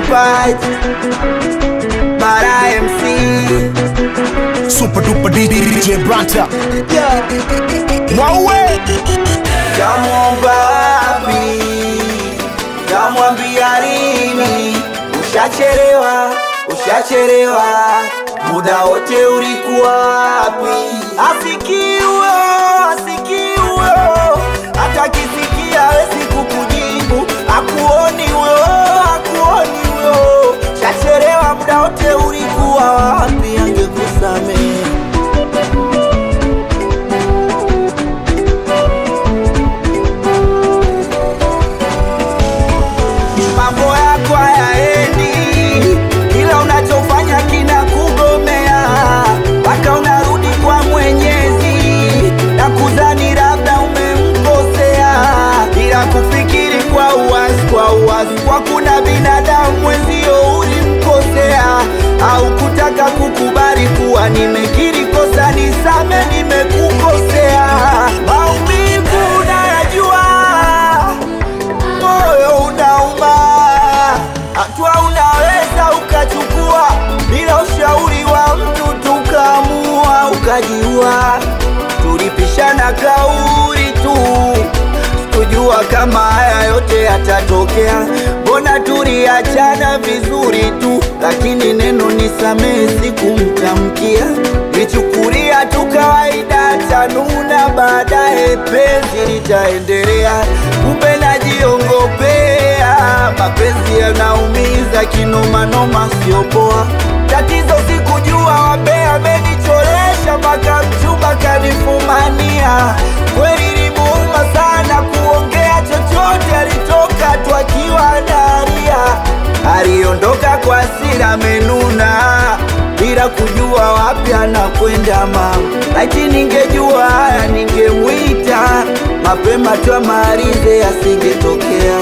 fight. Bara MC. Super duper DJ Branta. Yeah. Mwawe. Kamwomba wapi? Kamwambia lini? Ushachelewa, ushachelewa, muda wote ulikuwa wapi? Asikiwe, asikiwe, hata kisikia hawezi kukujibu, akuoni huyo, akuoni huyo. Ushachelewa, muda wote ulikuwa wapi? Angekusamehe. mambo yako hayaendi, kila unachofanya kina kugomea, mpaka unarudi kwa Mwenyezi na kudhani labda umemkosea, ila kufikiri kwa uwazi, kwa uwazi, kwa kuna binadamu mwenzio ulimkosea, au kutaka kukubali kuwa nimekiri kosa, nisame, nimekukosea, maumivu unayajua moyo unauma, hatua unaweza ukachukua bila ushauri wa mtu, tukaamua ukajiua. Tulipishana kauli tu, sikujua kama haya yote yatatokea. Mbona tuliachana vizuri tu, lakini neno nisamehe sikumtamkia. Nichukulia tu kawaida, tanuna baadaye penzi litaendelea, kumbe najiongopea. Mapenzi yanaumiza kinomanoma, sio poa. Tatizo sikujua wambea amenichoresha mpaka mchumba kanifumania. Kweli limuuma sana kuongea chochote, alitoka tu akiwa analia. Aliondoka kwa hasira amenuna bila kujua wapi anakwenda mama. Laiti ningejua haya ningemwita mapema tu amalize, asingetokea.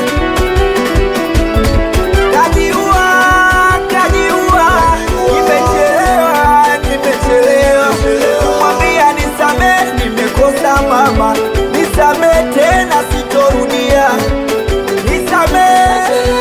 Kajiua, kajiua, nimechelewa, nimechelewa kumwambia nisamehe, nimekosa mama, nisamehe tena, sitorudia, nisamehe.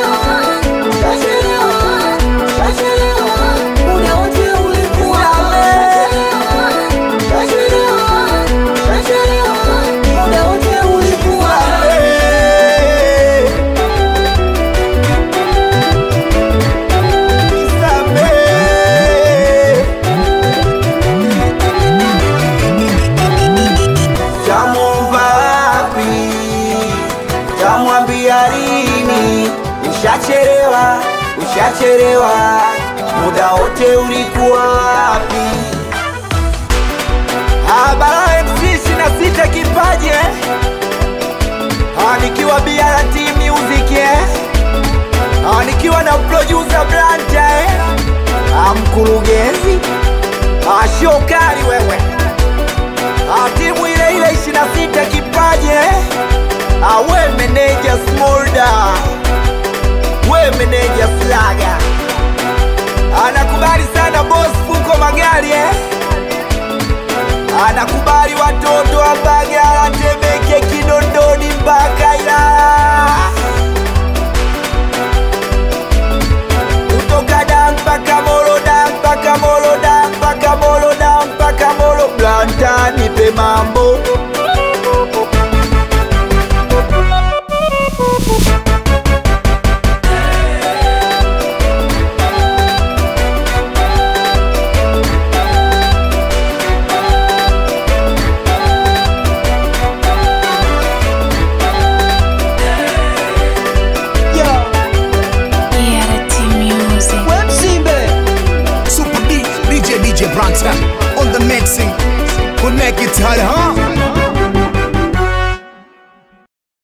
Tamwomba wapi? Tamwambia lini? Ushachelewa, ushachelewa, muda wote ulikuwa wapi? Habara MC ishirini na sita kipaji eh? Ah, nikiwa BRT Music eh? Ah, nikiwa na producer Branta eh? Ah, mkurugenzi ah, shokari wewe Ah, timu ile ile 26 kipaji eh? Ah, we meneja Smolda, we meneja Slaga, anakubali sana boss Fuko Magari eh? Anakubali watoto wa Mbagala, Temeke, Kinondoni mpaka Ilala, kutoka da mpaka Molo, da mpaka Molo, da mpaka Molo, da mpaka Molo. Blanta nipe mambo ERT Music. Super D DJ DJ Branta on the mixing. Connect it hard, huh?